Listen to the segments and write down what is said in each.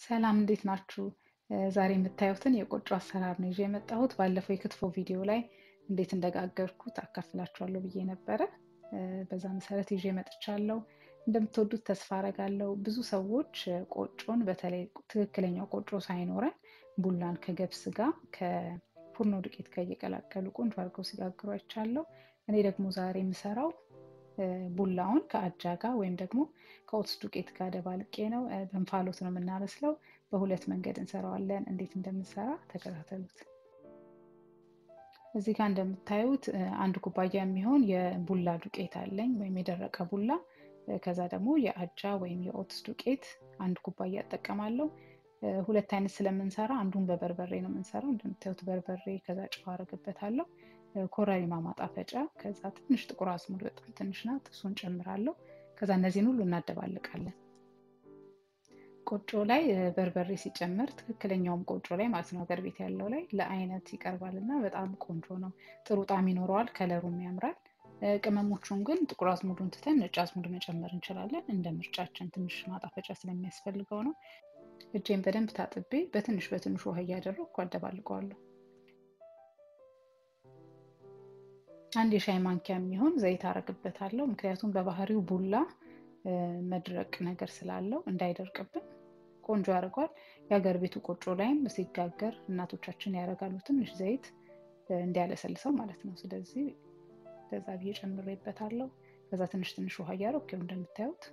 ሰላም እንዴት ናችሁ? ዛሬ የምታዩትን የቆጮ አሰራር ነው ይዤ የመጣሁት። ባለፈው የክትፎ ቪዲዮ ላይ እንዴት እንደጋገርኩት አካፍላችኋለሁ ብዬ ነበረ። በዛ መሰረት ይዤ መጥቻለሁ። እንደምትወዱት ተስፋ አረጋለሁ። ብዙ ሰዎች ቆጮን በተለይ ትክክለኛው ቆጮ ሳይኖረን ቡላን ከገብስ ጋር ከፉርኖ ዱቄት ጋር እየቀላቀሉ ቆንጆ አድርገው ሲጋግሩ አይቻለሁ። እኔ ደግሞ ዛሬ የምሰራው ቡላውን ከአጃ ጋር ወይም ደግሞ ከኦትስ ዱቄት ጋር ደባልቄ ነው። በእንፋሎት ነው የምናበስለው። በሁለት መንገድ እንሰራዋለን። እንዴት እንደምንሰራ ተከታተሉት። እዚህ ጋር እንደምታዩት አንድ ኩባያ የሚሆን የቡላ ዱቄት አለኝ ወይም የደረቀ ቡላ። ከዛ ደግሞ የአጃ ወይም የኦትስ ዱቄት አንድ ኩባያ እጠቀማለሁ። ሁለት አይነት ስለምንሰራ አንዱን በበርበሬ ነው የምንሰራው። እንደምታዩት በርበሬ፣ ከዛ ጨው አደርግበታለሁ ኮረሪማ ማጣፈጫ፣ ከዛ ትንሽ ጥቁር አዝሙድ በጣም ትንሽ ናት፣ እሱን ጨምራለሁ። ከዛ እነዚህን ሁሉ እናደባልቃለን። ቆጮ ላይ በርበሬ ሲጨመር ትክክለኛውም ቆጮ ላይ ማለት ነው ሀገር ቤት ያለው ላይ ለአይነት ይቀርባል እና በጣም ቆንጆ ነው። ጥሩ ጣዕም ይኖረዋል፣ ከለሩም ያምራል። ቅመሞቹን ግን ጥቁር አዝሙዱን ትተን ነጭ አዝሙድ መጨመር እንችላለን፣ እንደ ምርጫችን። ትንሽ ማጣፈጫ ስለሚያስፈልገው ነው። እጄን በደንብ ታጥቤ በትንሽ በትንሹ ውሃ እያደረግኩ አደባልቀዋለሁ። አንድ የሻይ ማንኪያ የሚሆን ዘይት አረግበታለሁ። ምክንያቱም በባህሪው ቡላ መድረቅ ነገር ስላለው እንዳይደርቅብን ቆንጆ ያደርገዋል። የሀገር ቤቱ ቆጮ ላይም ሲጋገር እናቶቻችን ያደርጋሉ፣ ትንሽ ዘይት እንዲያለሰልሰው ማለት ነው። ስለዚህ በዛ ብዬ ጨምሬበታለሁ። ከዛ ትንሽ ትንሽ ውሃ እያደረኩ ይኸው እንደምታዩት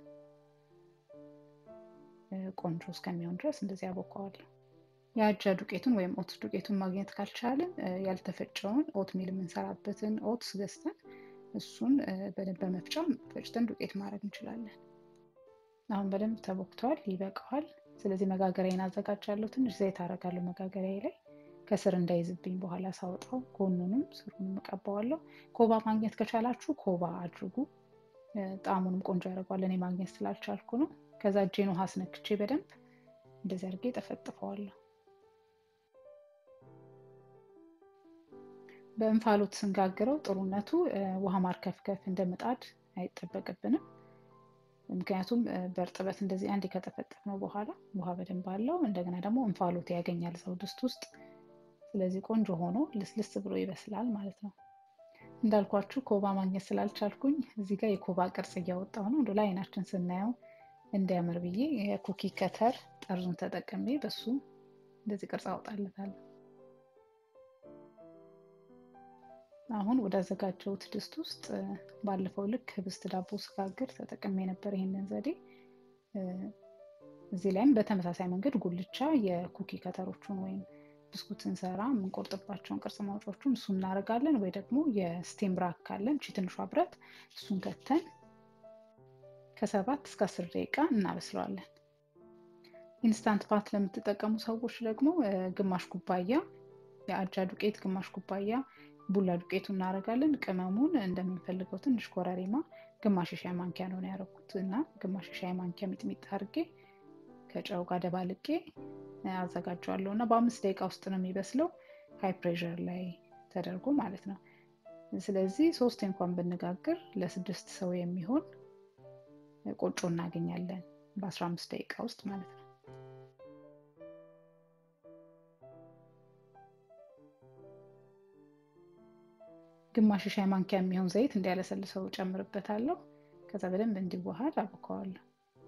ቆንጆ እስከሚሆን ድረስ እንደዚህ አቦካዋለሁ። የአጃ ዱቄቱን ወይም ኦትስ ዱቄቱን ማግኘት ካልቻልን ያልተፈጨውን ኦት ሚል የምንሰራበትን ኦትስ ገዝተን እሱን በደንብ በመፍጫ ፈጭተን ዱቄት ማድረግ እንችላለን። አሁን በደንብ ተቦክተዋል፣ ይበቃዋል። ስለዚህ መጋገሪያን አዘጋጃለሁ። ትንሽ ዘይት አደርጋለሁ መጋገሪያ ላይ ከስር እንዳይዝብኝ በኋላ ሳወጣው ጎኑንም ስሩንም እቀባዋለሁ። ኮባ ማግኘት ከቻላችሁ ኮባ አድርጉ፣ ጣዕሙንም ቆንጆ ያደርገዋል። እኔ ማግኘት ስላልቻልኩ ነው። ከዛ እጄን ውሃ አስነክቼ በደንብ እንደዚህ አድርጌ ጠፈጥፈዋለሁ። በእንፋሎት ስንጋግረው ጥሩነቱ ውሃ ማርከፍከፍ እንደ ምጣድ አይጠበቅብንም። ምክንያቱም በእርጥበት እንደዚህ አንዴ ከጠፈጠፍነው በኋላ ውሃ በደንብ አለው። እንደገና ደግሞ እንፋሎት ያገኛል ሰው ድስት ውስጥ። ስለዚህ ቆንጆ ሆኖ ልስልስ ብሎ ይበስላል ማለት ነው። እንዳልኳችሁ ኮባ ማግኘት ስላልቻልኩኝ እዚህ ጋር የኮባ ቅርጽ እያወጣሁ ነው። እንደ ለአይናችን ስናየው እንዲያምር ብዬ የኩኪ ከተር ጠርዙን ተጠቅሜ በሱ እንደዚህ ቅርጽ አወጣለታለሁ። አሁን ወደ አዘጋጀሁት ድስት ውስጥ ባለፈው ልክ ህብስት ዳቦ ስጋግር ተጠቅሜ ነበር ይሄንን ዘዴ። እዚህ ላይም በተመሳሳይ መንገድ ጉልቻ የኩኪ ከተሮቹን ወይም ብስኩት ስንሰራ የምንቆርጥባቸውን ቅርጽ ማውጫዎቹን እሱ እናደርጋለን። ወይ ደግሞ የስቴም ራክ ካለን ቺ ትንሿ ብረት እሱን ከተን ከሰባት እስከ አስር ደቂቃ እናበስለዋለን። ኢንስታንት ፓት ለምትጠቀሙ ሰዎች ደግሞ ግማሽ ኩባያ የአጃ ዱቄት፣ ግማሽ ኩባያ ቡላ ዱቄቱ እናደርጋለን። ቅመሙን እንደምንፈልገው ትንሽ ኮረሪማ፣ ግማሽ ሻይ ማንኪያ ነው ያደረኩት እና ግማሽ ሻይ ማንኪያ ሚጥሚጣ አድርጌ ከጨው ጋር ደባልቄ አዘጋጀዋለሁ እና በአምስት ደቂቃ ውስጥ ነው የሚበስለው ሃይ ፕሬሸር ላይ ተደርጎ ማለት ነው። ስለዚህ ሶስት እንኳን ብንጋግር ለስድስት ሰው የሚሆን ቆጮ እናገኛለን በአስራ አምስት ደቂቃ ውስጥ ማለት ነው። ግማሽ ሻይ ማንኪያ የሚሆን ዘይት እንዲያለሰልሰው ጨምርበታለሁ። ከዛ በደንብ እንዲዋሃድ አቦከዋለሁ።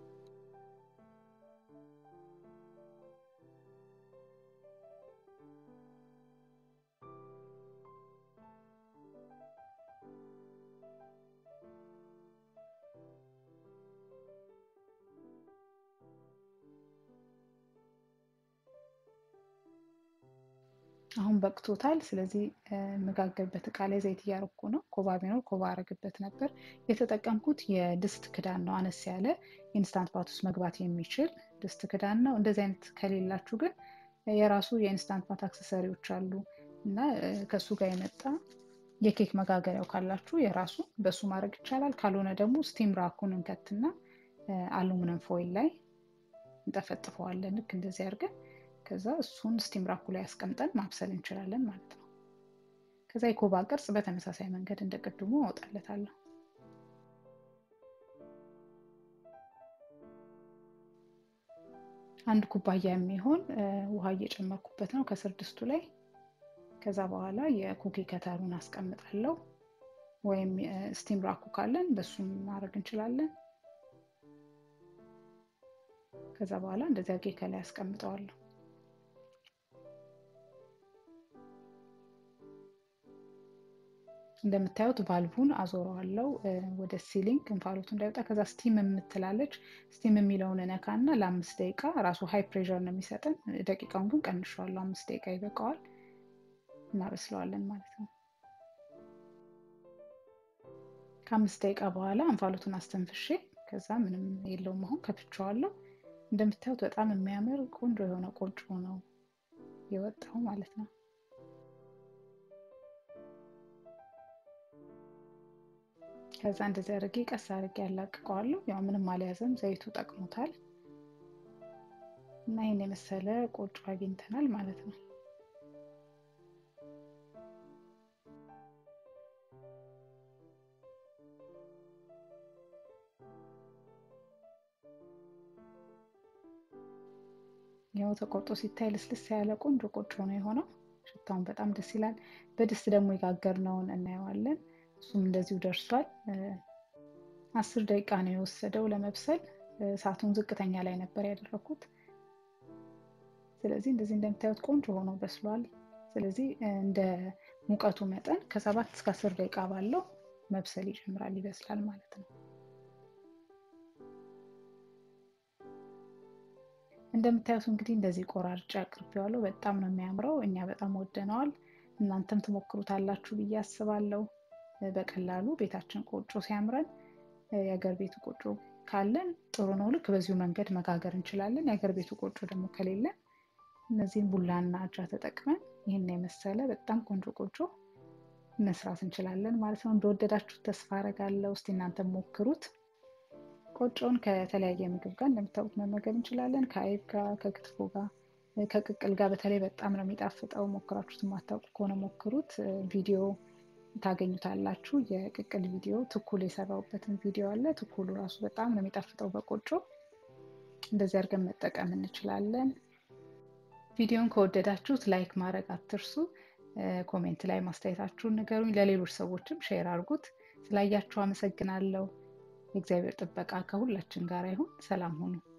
አሁን በቅቶታል። ስለዚህ የምጋገርበት እቃ ላይ ዘይት እያረኩ ነው። ኮባ ቢኖር ኮባ አረግበት ነበር። የተጠቀምኩት የድስት ክዳን ነው። አነስ ያለ ኢንስታንት ፓት ውስጥ መግባት የሚችል ድስት ክዳን ነው። እንደዚህ አይነት ከሌላችሁ ግን የራሱ የኢንስታንት ፓት አክሰሰሪዎች አሉ እና ከእሱ ጋር የመጣ የኬክ መጋገሪያው ካላችሁ የራሱ በሱ ማድረግ ይቻላል። ካልሆነ ደግሞ ስቲም ራኩን እንከትና አሉሚኒየም ፎይል ላይ እንጠፈጥፈዋለን ልክ እንደዚህ አድርገን ከዛ እሱን ስቲም ራኩ ላይ አስቀምጠን ማብሰል እንችላለን ማለት ነው። ከዛ የኮባ ቅርጽ በተመሳሳይ መንገድ እንደ ቅድሙ አወጣለታለሁ። አንድ ኩባያ የሚሆን ውሃ እየጨመርኩበት ነው ከስር ድስቱ ላይ። ከዛ በኋላ የኩኪ ከተሩን አስቀምጣለሁ። ወይም ስቲም ራኩ ካለን በሱም ማድረግ እንችላለን። ከዛ በኋላ እንደዚህ አድርጌ ከላይ አስቀምጠዋለሁ። እንደምታዩት ቫልቡን አዞረዋለው ወደ ሲሊንግ እንፋሎቱ እንዳይወጣ። ከዛ ስቲም የምትላለች ስቲም የሚለውን እነካ እና ለአምስት ደቂቃ ራሱ ሃይ ፕሬር ነው የሚሰጠን። ደቂቃውን ግን ቀንሸዋለሁ። አምስት ደቂቃ ይበቃዋል። እናበስለዋለን ማለት ነው። ከአምስት ደቂቃ በኋላ እንፋሎቱን አስተንፍሼ ከዛ ምንም የለውም አሁን ከፍቼዋለሁ። እንደምታዩት በጣም የሚያምር ቆንጆ የሆነ ቆጮ ነው የወጣው ማለት ነው። ከዛ እንደዚህ አድርጌ ቀስ አድርጌ ያላቅቀዋለሁ። ያው ምንም አልያዘም፣ ዘይቱ ጠቅሞታል። እና ይህን የመሰለ ቆጮ አግኝተናል ማለት ነው። ያው ተቆርጦ ሲታይ ልስልስ ያለ ቆንጆ ቆጮ ነው የሆነው። ሽታውን በጣም ደስ ይላል። በድስት ደግሞ የጋገርነውን እናየዋለን። እሱም እንደዚሁ ደርሷል። አስር ደቂቃ ነው የወሰደው ለመብሰል። እሳቱን ዝቅተኛ ላይ ነበር ያደረኩት። ስለዚህ እንደዚህ እንደምታዩት ቆንጆ ሆኖ በስሏል። ስለዚህ እንደ ሙቀቱ መጠን ከሰባት እስከ አስር ደቂቃ ባለው መብሰል ይጀምራል፣ ይበስላል ማለት ነው። እንደምታዩት እንግዲህ እንደዚህ ቆራርጬ አቅርቤዋለሁ። በጣም ነው የሚያምረው። እኛ በጣም ወደነዋል። እናንተም ትሞክሩታላችሁ ብዬ አስባለሁ። በቀላሉ ቤታችን ቆጮ ሲያምረን የሀገር ቤቱ ቆጮ ካለን ጥሩ ነው። ልክ በዚሁ መንገድ መጋገር እንችላለን። የሀገር ቤቱ ቆጮ ደግሞ ከሌለን እነዚህን ቡላና አጃ ተጠቅመን ይህን የመሰለ በጣም ቆንጆ ቆጮ መስራት እንችላለን ማለት ነው። እንደወደዳችሁት ተስፋ አረጋለሁ። እስቲ እናንተ ሞክሩት። ቆጮውን ከተለያየ ምግብ ጋር እንደምታውቁት መመገብ እንችላለን። ከአይብ ጋር፣ ከክትፎ ጋር፣ ከቅቅል ጋር በተለይ በጣም ነው የሚጣፍጠው። ሞክራችሁት የማታውቁ ከሆነ ሞክሩት። ቪዲዮ ታገኙታላችሁ። የቅቅል ቪዲዮ ትኩል የሰራሁበትን ቪዲዮ አለ። ትኩሉ ራሱ በጣም ነው የሚጣፍጠው በቆጮ እንደዚህ አድርገን መጠቀም እንችላለን። ቪዲዮን ከወደዳችሁት ላይክ ማድረግ አትርሱ። ኮሜንት ላይ ማስተያየታችሁን ንገሩኝ። ለሌሎች ሰዎችም ሼር አድርጉት። ስላያችሁ አመሰግናለሁ። የእግዚአብሔር ጥበቃ ከሁላችን ጋር ይሁን። ሰላም ሁኑ።